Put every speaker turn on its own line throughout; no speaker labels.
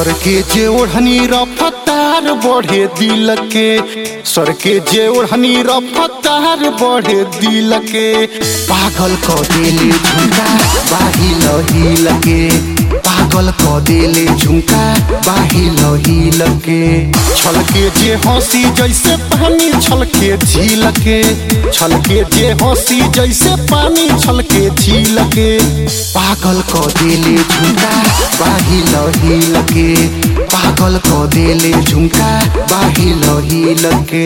सर के जे ओढ़नी रफ्तार बढ़े दिल के सर के जे ओढ़नी रफ्तार बढ़े दिल के पागल क देले झुमका बाहिल हिल के पागल क देले झुमका बाहिल हिल के छलके जे हंसी जैसे पानी छलके झील के छलके जे हंसी जैसे पानी छलके झील के पागल क देले झुमका बाहिल हिल के पागल क देले झुमका बाहिल हिल के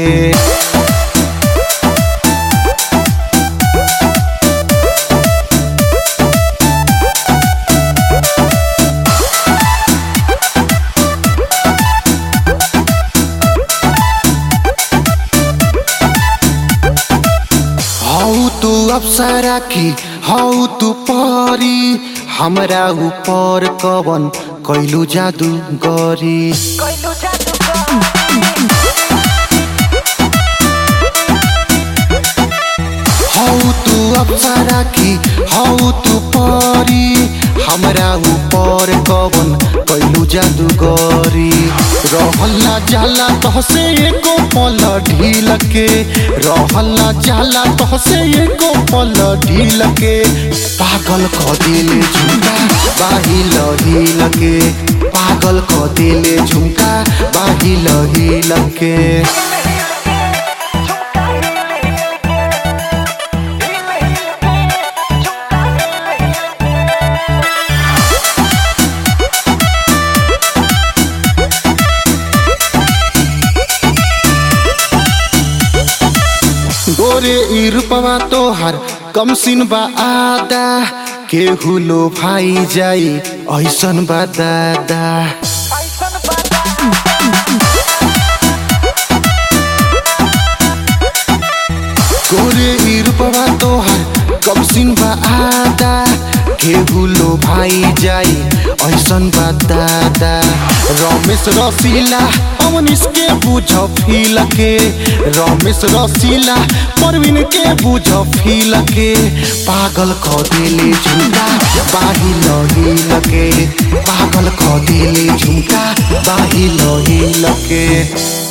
हौ तू अप्सरा की हौ तू परी हमरा ऊपर कवन कैलू जादू गरी
कइलू जादू
हौ तू अप्सरा की हौ तू परी हमरा ऊपर कवन कैलू जादू गरी रहला जाला तहसे एको पल ढील के रहला जाला तहसे एको पल ढील के पागल क दिले झुमका बाहिल हिल के पागल क दिले झुमका बाहिल हिल के गोरे ई रूपवा तोहार कम सिन बा आदा केहू लो भाई जाई ऐसन बा दादा
ऐसन बादा
गोरे ई रूपवा तोहार कम सिन बा आदा केहू लो भाई जाई ऐसन बा दादा रमेश रसीला अमनीश के बुझ फील के रमेश रसीला परवीन के बुझ फील के पागल क दिले झुमका बाहिल हिल के पागल क दिले झुमका बाहिल हिल के